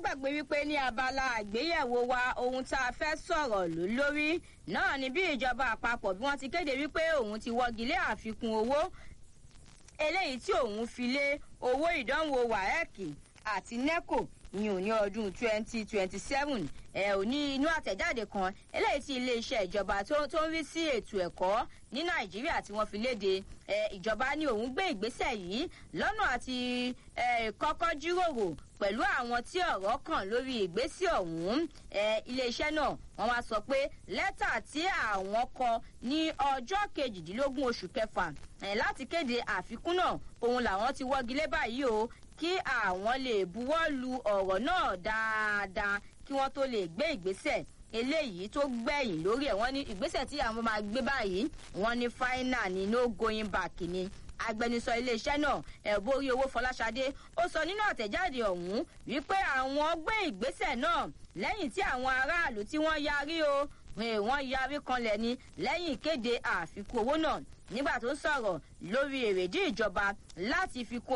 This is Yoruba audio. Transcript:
gbàgbé wípé ní abala àgbéyẹ̀wò wa ohun tá a fẹ́ sọ̀rọ̀ ló lórí náà ni bí ìjọba àpapọ̀ bí wọ́n ti kéde wípé òun ti wọ́gi lé àfikún owó eléyìí tí òun fi lé owó ìdánwò waec àti neco ìyẹn ò ní ọdún twenty twenty seven ẹ ò ní inú àtẹ̀jáde kan eléyìí tí iléeṣẹ́ ìjọba tó ń rí sí ètò ẹ̀kọ́ ní nàìjíríà tí wọ́n fi léde ìjọba ní òun gbé ìgbésẹ̀ yìí lọ́nà àti kọ́kọ́ jíròrò pẹ̀lú àwọn tí ọ̀rọ̀ kàn lórí ìgbésẹ̀ ọ̀hún iléeṣẹ́ náà wọ́n wá sọ pé lẹ́tà tí àwọn kọ ní ọjọ́ kejìdínlógún oṣù kẹfà láti kéde àfikún náà òun làwọn ti wọ́gi lé báyìí o kí àwọn lè buwọ́ lu ọ̀rọ̀ náà dáadáa kí wọ́n tó lè gbé ìgbésẹ̀ eléyìí tó gbẹ̀yìn lórí ẹ̀ wọ́n ní ìgbésẹ̀ tí àwọn máa gbé báyìí wọ́n ní fáínà ní no going back ni agbẹnusọ iléeṣẹ́ náà ẹ̀bórí owó fọláṣadé ó sọ nínú àtẹ̀jáde ọ̀hún wípé àwọn gbé ìgbésẹ̀ náà lẹ́yìn tí àwọn aráàlú tí wọ́n yarí o wọ́n yarí kanlẹ̀ ni lẹ́yìn ìkéde àfikún owó náà nígbà tó ń sọ̀rọ̀ lórí èrèdí ìjọba láti fi kún